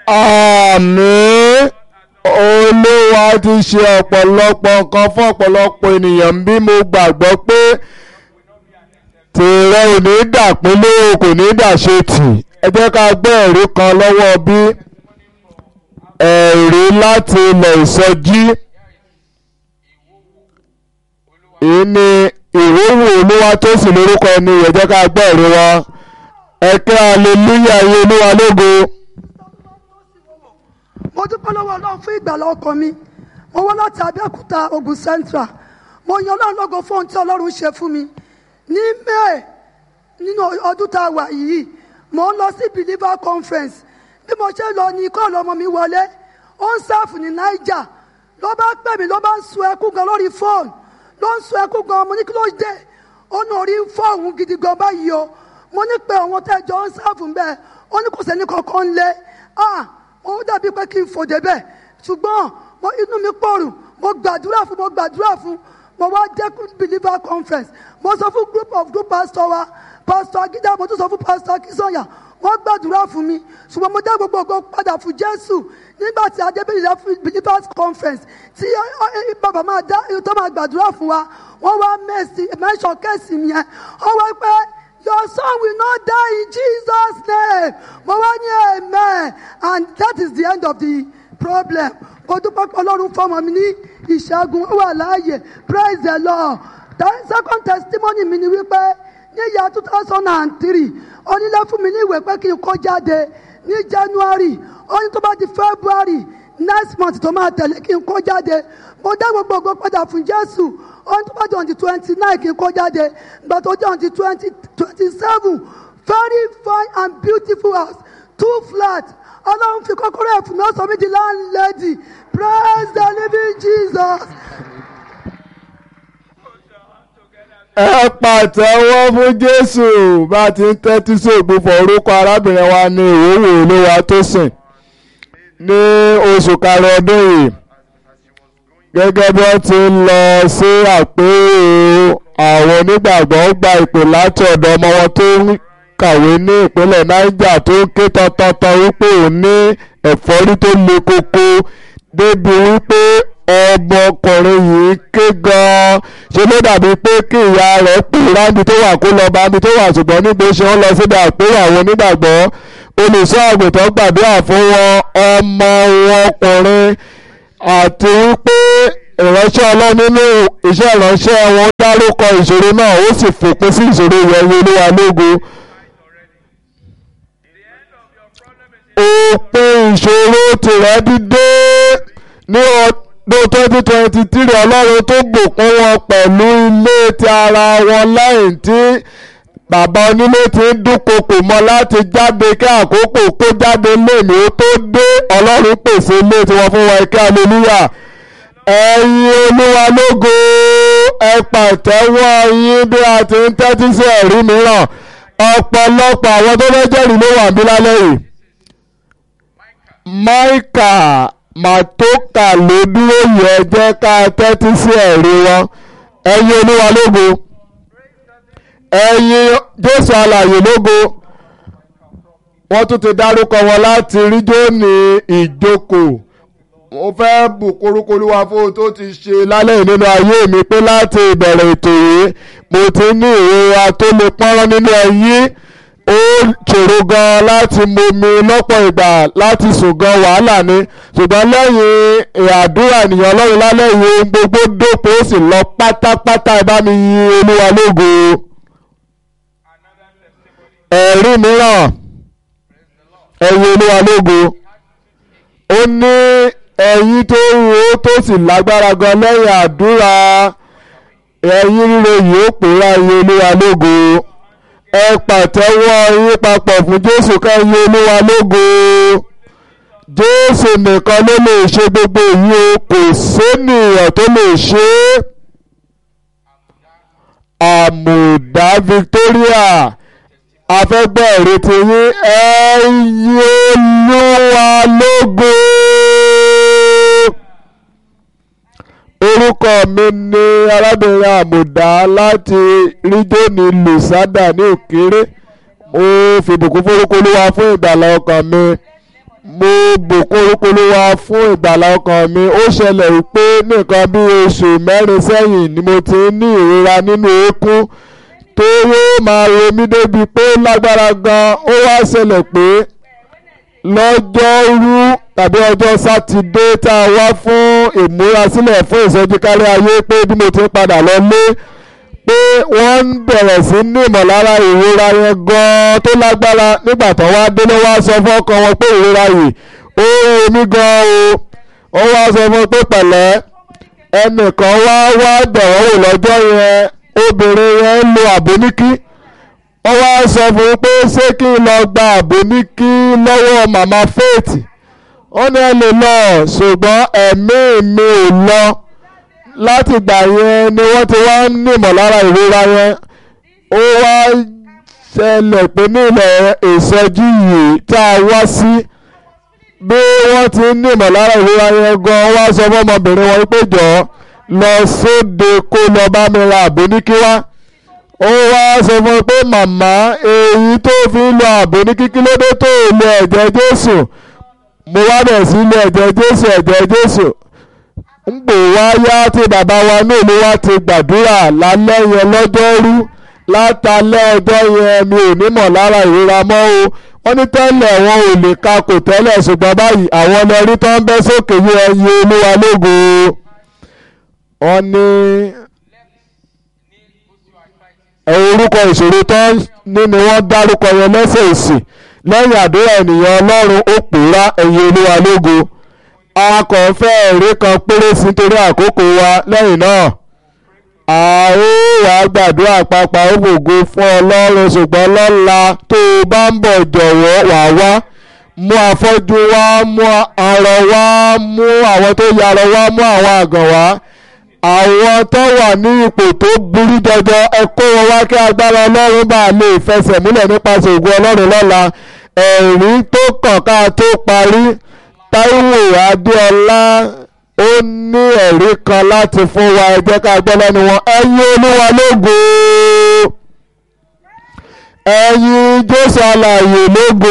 àmín olúwa ti ṣe ọ̀pọ̀lọpọ̀ nǹkan fún ọ̀pọ̀lọpọ̀ ènìyàn bí mo gbàgbọ́ pé tìrẹ ò ní dàpínlẹ̀ o kò ní dàṣe tì ẹ jẹ́ ká gbọ́ ẹ̀rí kan lọ́wọ́ bí ẹ̀rí láti ilẹ̀ ìsọjí èyí ni ìwúwo olúwa tó sì lórúkọ ẹni ẹ jẹ́ ká gbọ́ ẹ̀rí wọn ẹ kẹ́ hallelujah yìí olúwa lógo mo dúpẹ́ lọ́wọ́ ọlọ́run fún ìgbàlá ọkọ mi mo wá láti abẹ́òkúta ogun central mo yan ọlọ́run lógo fún ohun tí ọlọ́run ṣe fún mi ní may nínú ọdún tá a wà yìí mo ń lọ sí believer conference bí mo ṣe lọ ní kọ́ọ̀lù ọmọ mi wọlé ó ń sáàfù ní niger ló bá pè mí ló bá ń sun ẹkún gan lórí fóònù ló ń sun ẹkún gan mo ní kí ló dé ó ní orí ń fọ́ òun gidi gan báyìí o mo ní pé òun tẹ́jọ́ ń sáàfù ń bẹ́ẹ̀ ó ní kò sẹ́ni kankan ń lé ah ó dàbí pé kí n fò débẹ̀ ṣùgbọ́n mo inú mi pòrùn mo gbàdúrà fún mo gbàdúrà fún mo wá dẹ́kun believer conference mo sọ fún group of group pastor wa pastor agídá mo tún sọ fún pastor akínsọ̀yà wọ́n gbàdúrà fún mi ṣùgbọ́n mo dá gbogbo ògo padà fún jésù nígbà tí adébíyìí believers conference tí bàbá máa dá tó máa gbàdúrà fún wa wọ́n wá mẹ́sì mẹ́sàn kẹ́sì yẹn wọ́n wá pé your son will not die in jesus name mo wá ní amen and that is the end of the problem mo dúpẹ́ pé ọlọ́run fọmọ mi ní ìṣẹ́gun ó wà láàyè praise the lord the second testimony mi ni wípé ní ìyá two thousand and three onílé fún mi ní ìwé pé kí n kó jáde ní january ó ní tó bá di february next month tó máa tẹ̀lé kí n kó jáde mo dá gbogbo ògo padà fún jésù ó ní tó bá di on the twenty nine kí n kó jáde ìgbà tó di on the twenty twenty seven very fine and beautiful house two flat ọlọ́run fi kọ́kọ́rọ́ ẹ̀ fún mi ó sọ mí di landlady praise the living jesus. ẹ pàtẹ́wọ́ fún jésù bá a ti ń tẹ́tí sí ògbófọ̀ orúkọ arábìnrin wa ní ìwòwò olówó tó sìn ní oṣù karùn ọdún yìí gẹ́gẹ́ bí wọ́n ti ń lọ sí àpérò àwọn onígbàgbọ́ gba ìpè láti ọ̀dọ̀ ọmọ wọn tó ń kàwé ní ìpínlẹ̀ niger tó ń ké tọ́tọ́tọ́ wípé òun ní ẹ̀fọ́rí tó le koko débi wípé ọmọkùnrin yìí ké gan-an ṣe ló dàbí pé kí ìyá rẹ̀ pè ráńbi tó wà kó lọ bá mi tó wà ṣùgbọ́n níbo ṣe ń lọ síbi àpérò àwọn onígbàgbọ́ olùṣọ́ àgùntàn gbàdúrà fún wọn ọmọ wọn ọkùnrin àti wípé ìránṣẹ́ ọlọ́run nínú iṣẹ́ ìránṣẹ́ wọn dárúkọ ìṣòro náà ó sì fòpin sí ìṣòro yẹn olúwa lógo. òpin ìṣòro tìrẹ dídé ní ọdún twenty twenty three ọlọ́run tó bùkún wọn pẹ̀lú ilé ti ara wọn lẹ́yìn tí bàbá onílé ti ń dúnkokò mọ́ láti jáde kí àkókò kó jáde lẹ́nu ó tó dé ọlọ́run pèsè ilé tiwọn fún wọn kí aleluya ẹ̀yin olúwa lógo ẹ pàtẹ́wọ́ yín bí a ti ń tẹ́tí sí ẹ̀rí mìíràn ọ̀pọ̀lọpọ̀ àwọn tó fẹ́ jẹ́rìí ló wà ń bí lálẹ́ yìí máìkà màtókà ló dúró yẹ jẹ́ ká tẹ́tí sí ẹ̀rí wọn ẹ̀yin olúwa lógo ẹ̀yin jésù alàyè lógo wọ́n tún ti dárúkọ wọn láti rí jóni ìjókòó mo fẹ́ bùkúrúkú olúwa fún ohun tó ti ṣe lálẹ́ nínú ayé mi pé láti ìbẹ̀rẹ̀ ètò yìí mo ti ní ìrora tó lè pọ́nrán nínú ẹyín ó ṣòro gan láti momi lọ́pọ̀ ìgbà láti sùn gan wàhálà ni ṣùgbọ́n lẹ́yìn àdúrà ènìyàn ọlọ́run lálẹ́ yìí ohun gbogbo dópin ó sì lọ pátápátá ẹ bá mi yin olúwa lógo ẹ̀rí mìíràn ẹ̀yin olúwa lógo ó ní ẹ̀yin tó ro tó sì lágbára gan lẹ́yìn àdúrà ẹ̀yin ríro yìí ó pòórá iye olúwa lógo ẹ pàtẹ́wọ́ yín papọ̀ fún jésù káyé olúwa lógo jésù nìkan ló lè ṣe gbogbo èyí o kò sénìyàn tó lè ṣe é àmùdá victoria afẹ́gbẹ́ ìrètí yín ẹ̀yin olúwa lógo orúkọ mi ni arábìnrin àmùdá láti ríjónì lùsádà ní òkèrè mo fìbùkún forúkọ olúwa fún ìgbàlá ọkàn mi mo bùkún orúkọ olúwa fún ìgbàlá ọkàn mi ó ṣẹlẹ̀ wípé nìkan bí oṣù mẹ́rin sẹ́yìn ni mo ti ń ní ìrora nínú eékún tó yóò máa ro mí débi pé ó lágbára gan ó wá ṣẹlẹ̀ pé lọ́jọ́rú tàbí ọjọ́ sátidé tá a wá fún ìmúrasílẹ̀ fún ìsọjí kárí ayé pé bí mo ti ń padà lọ lé pé wọ́n ń bẹ̀rẹ̀ sí ní ìmọ̀lára ìrora yẹn gan-an tó lágbára nígbà tó wá délé wá sọ fún ọkàn wọn pé ìrora yìí ó rí mi gan-an o ó wá sọ fún pé pẹ̀lẹ́ ẹnìkan wá wá bẹ̀rẹ̀ wò lọ́jọ́ yẹn obìnrin yẹn ń lo àbóníkí wọ́n wá sọ fún un pé ṣé kí n lọ gba àbóníkí lọ́wọ́ màmá faith ó ní ẹ lè lọ ṣùgbọ́n ẹ̀mí mi ò lọ láti gbà yẹn ni wọ́n ti wá ń ní ìmọ̀lára ìrora yẹn ó wá ṣẹlẹ̀ pé ní ilẹ̀ ìsọjí yìí tá a wá sí bí wọ́n ti ń ní ìmọ̀lára ìrora yẹn gan wá sọ fún ọmọbìnrin wọn pé jọ lọ sóde kó lọ bá mi ra àbóníkí wá ó wá sọ fún mi pé màmá èyí tó fi ń lo àbóníkí kí ló dé tó lo ẹ̀jẹ̀ Jésù mo wá bẹ̀ sí lo ẹ̀jẹ̀ Jésù ẹ̀jẹ̀ Jésù ń gbò wá yá tí bàbá wa náà ló wá ti gbàdúrà lálẹ́ yẹn lọ́jọ́rú látàlẹ́ ọjọ́ yẹn mi ò ní mọ̀ lára ìrora mọ́ o wọ́n ní tẹ́lẹ̀ wọn ò lè ka kò tẹ́lẹ̀ ṣùgbọ́n báyìí àwọn ọlọ́rí tó ń bẹ́ sókè yí ẹyin olúwa lógo wọ́n ní orúkọ ìṣòro tó ní ni wọ́n dárúkọ yẹn lẹ́sẹ̀ òsì lẹ́yìn àdúrà ènìyàn ọlọ́run ó pòórá ẹyin olúwa lógo akọ̀fẹ́ ẹ̀rí kan péré sí nítorí àkókò wa lẹ́yìn náà a ó wá gbàdúrà papọ̀ ó fògo fún ọlọ́run ṣùgbọ́n lọ́la tó o bá ń bọ̀ jọ̀wọ́ wà wá mú afọ́jú wá mú arọ wá mú àwọn tó yarọ wá mú àwọn àgàn wá àwọn tó wà ní ipò tó burú jọjọ ẹ kó wọn wá kí agbára ọlọ́run bá lè fẹsẹ̀ múlẹ̀ nípasẹ̀ ògùn ọlọ́run lọ́la ẹ̀rí tó kàn ká tó parí Táíwò Adéọlá ó ní ẹ̀rí kan láti fún wa ẹ jẹ́ ká gbọ́ lẹ́nu wọn ẹ̀yin olúwa lógo ẹ̀yin Jésù alààyè lógo.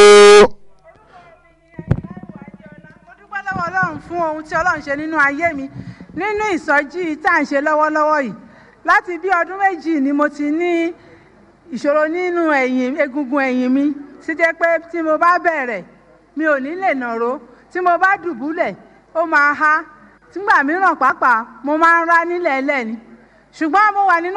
mo dúpẹ́ lọ́wọ́ ọlọ́run fún ohun tí ọlọ́run ṣe nínú ayé mi nínú ìsọjí tá à ń ṣe lọ́wọ́lọ́wọ́ yìí láti bí ọdún méjì ni mo ti ní ìṣòro nínú ẹ̀yìn egungun ẹ̀yìn mi tí jẹ́ pé tí mo bá bẹ̀rẹ̀ mi ò ní lè nàró tí mo bá dùbúlẹ̀ ó máa há nígbà mìíràn pàápàá mo máa ń rá nílẹ̀ ẹlẹ́ni ṣùgbọ́n mo wà nínú